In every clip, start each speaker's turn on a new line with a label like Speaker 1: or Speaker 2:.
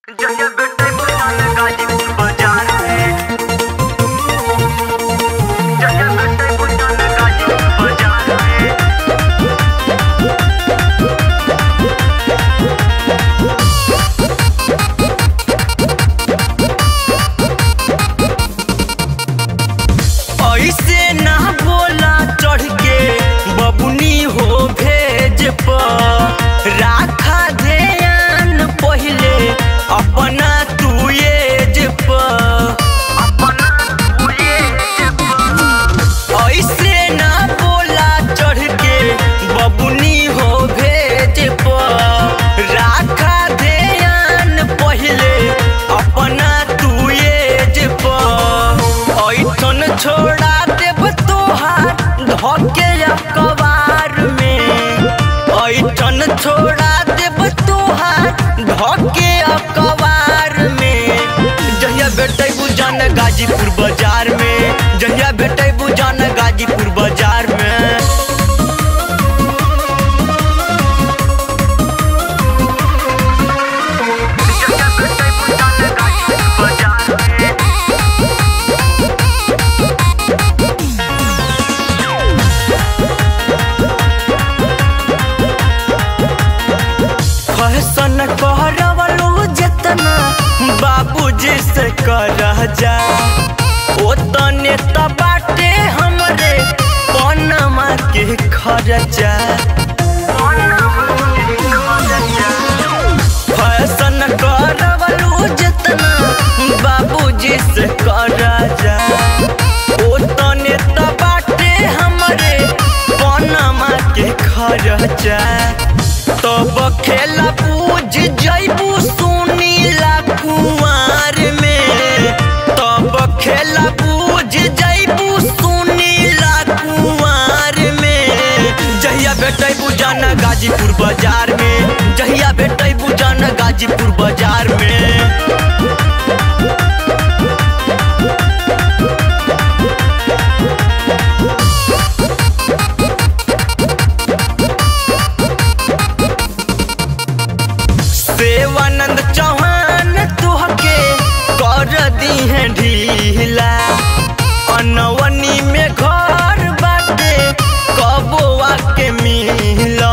Speaker 1: जया बेटे बुलान गाजीपुर बाजार में जया बेटे बुलान गाजीपुर बाजार में
Speaker 2: ऐसे ना बोला चढ़ के बबुनी हो भेज पर राखा ध्यान पहले अपना तू एज पर
Speaker 1: अपना हुए
Speaker 2: ऐसे ना बोला चढ़ के बबुनी हो भेज पर राखा ध्यान पहले अपना तू एज पर ऐठन छोड़ा देब तोहार धके कबार में ऐठन छोड़ा देब तोहार धके कबार में जहिया बेटे बुजान गाजीपुर बाजार में जहिया बेटे बुजान गाजीपुर बाजार में
Speaker 1: जया बेटे बुलान गाजीपुर बाजार में
Speaker 2: फैशन कहरवलो जितना बाबूजी से कर जा ओतने त बाटे हमरे पनमा के खर्चा फैशन करवलो जितना बाबूजी से कर जा ओतने त बाटे हमरे पनमा के खर्चा तब खेला पूज जैबू सुनीला कुमार में तब खेला पूज जैबू सुनीला कुमार में जहिया बेटैबू जाना गाजीपुर बाजार में जहिया बेटैबू जाना गाजीपुर बाजार में देवानंद चौहान तुहके कर दी है ढीला अनवनी में घर बाटे कबोआ के मिला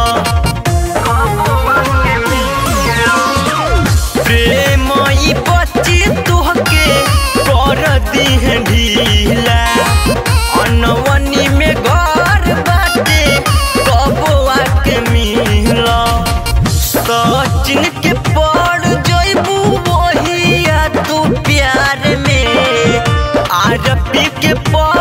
Speaker 2: प्रेम ई बच्ची तुहके कर दी है ढीला अनवनी में घर बाटे कबोआ के मिला सचिन के पड़ जइबू वहिया तू प्यार में आरपी के पड़